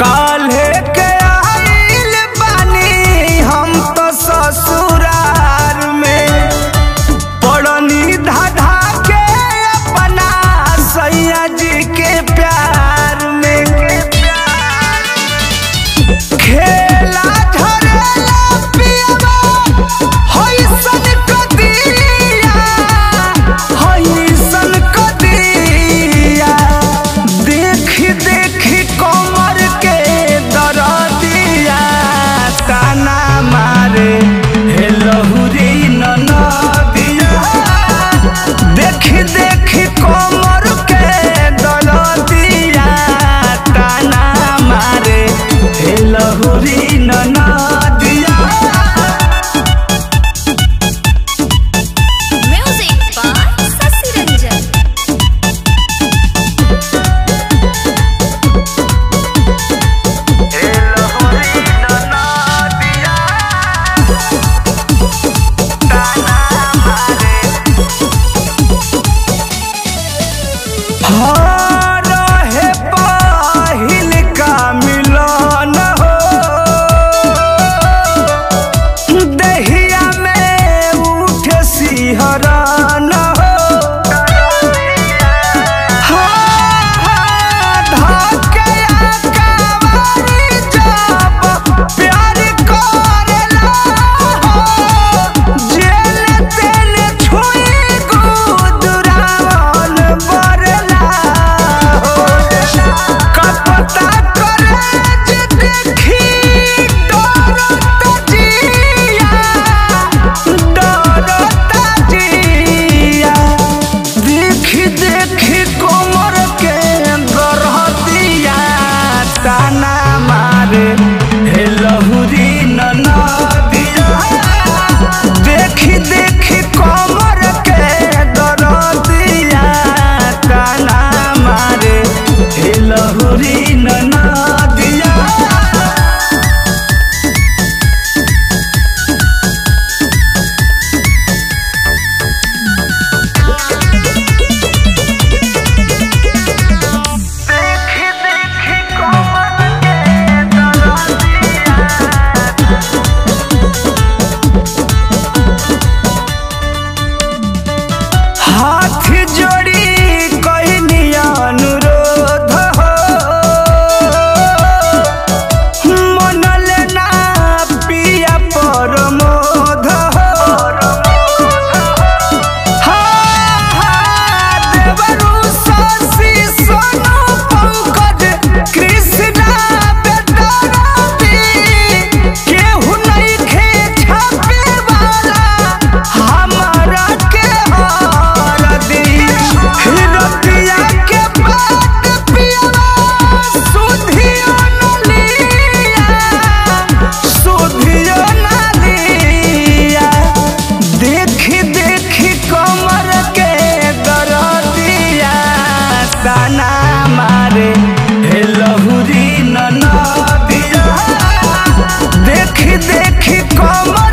काल्हे के आइल बानी हम तो ससुरार में पड़नी धाधा के अपना सैया जी के प्यार में खेला झरेला पियबा होइसन कदिया होइसन कदिया देखी देखी कमर के दरदिया ताना मारे हे लहुरी ननदिया देखी देखी कमर के दरदिया ताना मारे हे लहुरी ननदिया Music by Sasi Ranjan. रहे पहिल का मिलन हो दहिया में उठ सिहरन हो धके अकबारी जब प्यार करेला हो जेल तेल छुई गुदरावन बरला हो कपता करे जे देखी डरत जिया डरत जिया देखी देखी कोमर के गरहतिया ताना मारे हे लहुरी ननदिया देखी देखी कोमर के गरहतिया ताना मारे हे लहुरी ननदिया देखी देखी कोमल के दरदिया हाथ जोड़ी कहनी अनुरोध हो मनल ना पिया परमोध हो देवरु शशि सोनू पंकज कृष्णा बेदरती केहू नइखे छापे वाला हमारा के हरदी हिरतिया के बात पियवा सुधियो न लिया सुधियो न लिया देखी देखी कमर के दरदिया ताना मारे हे लहुरी ननदिया देखी देखी कमर